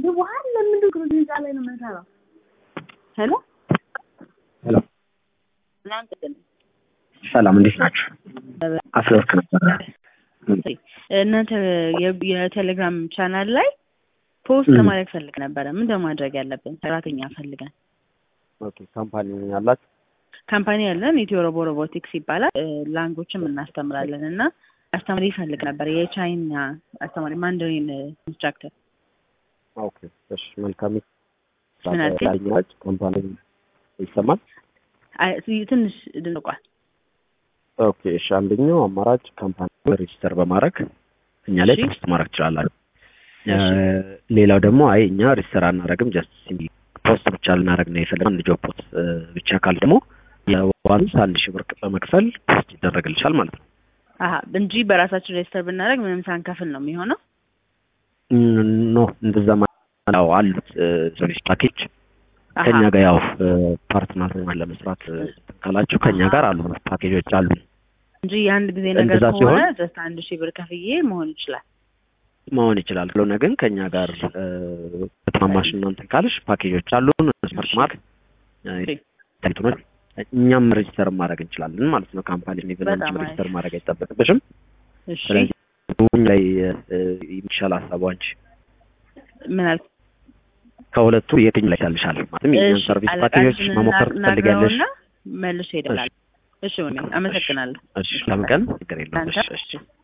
ይዋሃል ለምንድን ነው ህንፃ ላይ ነው የምንሰራው? ሄሎ ሄሎ ሰላም ቅድም ሰላም፣ እንዴት ናችሁ? አፍሪወርክ ነበረ። እናንተ የ- የቴሌግራም ቻናል ላይ ፖስት ም። ለማድረግ ፈልግ ነበረ። ምን ለማድረግ ያለብን? ሰራተኛ ፈልገን ኦኬ ካምፓኒ ያላችሁ ካምፓኒ ያለን ኢትዮ ሮቦ ሮቦቲክስ ይባላል። እ፣ ላንጎችም እናስተምራለን እና አስተማሪ ይፈልግ ነበር። የቻይና አስተማሪ ማንደሪን ኢንስትራክተር። ኦኬ እሺ፣ መልካም ምን አልከኝ? ላኛች ካምፓኒ ይሰማል። አይ፣ ስ- ትንሽ ድንቋል። ኦኬ እሺ፣ አንደኛው አማራጭ ካምፓኒ ሬጅስተር በማድረግ እኛ ላይ እሺ። ፖስት ማድረግ ትችላላችሁ። እሺ። እ፣ ሌላው ደግሞ አይ እኛ ሬጅስተር አናደርግም ጀስት ፖስት ብቻ ልናደርግ ነው የፈለግነው አንድ ጆብ ፖስት እ፣ ብቻ ካል ደግሞ የዋንስ አንድ ሺህ ብር በመክፈል ፖስት ይደረግልሻል ማለት ነው። አሀ እንጂ በራሳችን ሬጅስተር ብናደርግ ምንም ሳንከፍል ነው የሚሆነው። ም፣ ኖ እንደዛ ማ- አዎ አሉት ሰርቪስ ፓኬጅ አሀ፣ ከኛ ጋር ያው ፓርትነር ለመስራት እ፣ ካላችሁ ከኛ ጋር አሉ ፓኬጆች አሉ እንጂ የአንድ ጊዜ ነገር እንደዛ ከሆነ ሲሆን- ጀስት አንድ ሺህ ብር ከፍዬ መሆን ይችላል። መሆን ይችላል። ካልሆነ ግን ከኛ ጋር እ፣ በተማማሽ እናንተ ካልሽ ፓኬጆች አሉን ስማርት ማርክ እሺ። እንትኖች እኛም ሬጅስተር ማድረግ እንችላለን ማለት ነው። ካምፓኒ ኢቭን በጣም አንቺም አሪፍ። ሬጅስተር ማድረግ አይጠበቅብሽም። እሺ ስለዚህ ሁን ላይ እ፣ የሚሻል ሀሳቡ አንቺ ምን አልክ? ከሁለቱ የትኛው ላይ ይሻልሻል? ማለትም የእኛን እሺ፣ ሰርቪስ ፓኬጆች አለቃችንን መሞከር ና- ትፈልጊያለሽ? ናግረውና መልሼ እደውላለሁ። እሺ ወንድሜ፣ አመሰግናለሁ። እሺ፣ ለምን ቀን ችግር የለውም። ለአንተ እሺ፣ እሺ።